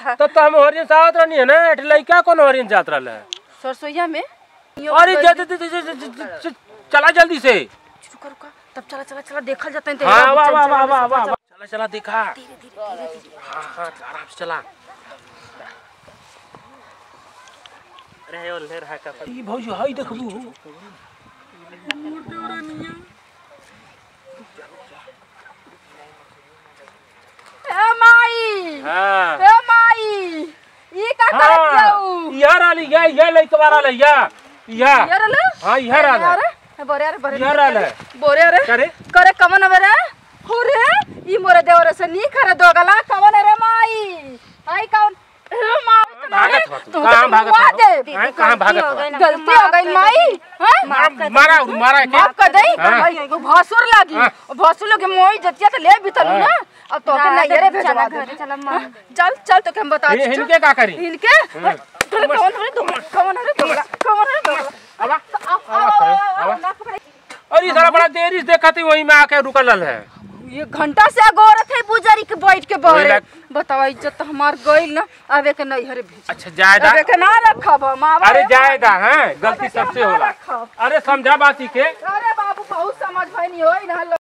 तो तो हम हरियन सावत रहनी है ना एठ लइका कौन हरियन जात रहल है सरसोईया में अरे जा जा- जा- जा- जा- जा- जा- जा- चला जल्दी से रुका रुका तब चला चला चला देखल जाता है हाँ वाह वाह वाह वाह वाह चला चला देखा हाँ हाँ आराम से चला रहे और रहा का ई भौजी हई देखबू ए माई हाँ ए माई ई का करत हाँ जाऊ यहाँ रहली या या लइकवा रहल या या यार ले हाँ यहाँ रहल है अरे बोरे अरे बोरे यहाँ रहल है बोरे अरे करे करे कमन अबे हो रे ई मोरे देवर से नी करे दोगला कमन रे माई आई कौन ए माई भागत हो तू तू कहाँ तो भागत मुआ हो दे। हैं, कहाँ भागत हो गलती हो गई माई हैं मारा मारा मारा के माफ कर दई हाँ। भाई एगो भसुर लागी हाँ। भसुर लोग मोई जतिया तो ले भी तलू ना अब तो के ना, नैयरे चला भेजवा घरे, दे चला माँ। चल चल तो के हम बता हि- हिनके का करी इनके तोरे कौन रे दोगला कौन रे दोगला कौन रे दोगला आवा आओ आवा आओ करे, आओ, आवा। आओ ना पकड़े और ये सारा बड़ा देरी से देखा थी वहीं में आके रुकल है ये घंटा से अगोरत है पुजारी के बैठ के बहरे लाग- बताओ इज्जत तो हमार गइल ना अबे के नहीं हरे भेज अच्छा जायदा अबे के ना रखब हम आवा अरे रे जायदा हैं गलती अबे के सबसे ना होला रखब। अरे समझा बाती के अरे बाबू बहुत समझ भइनी होई ना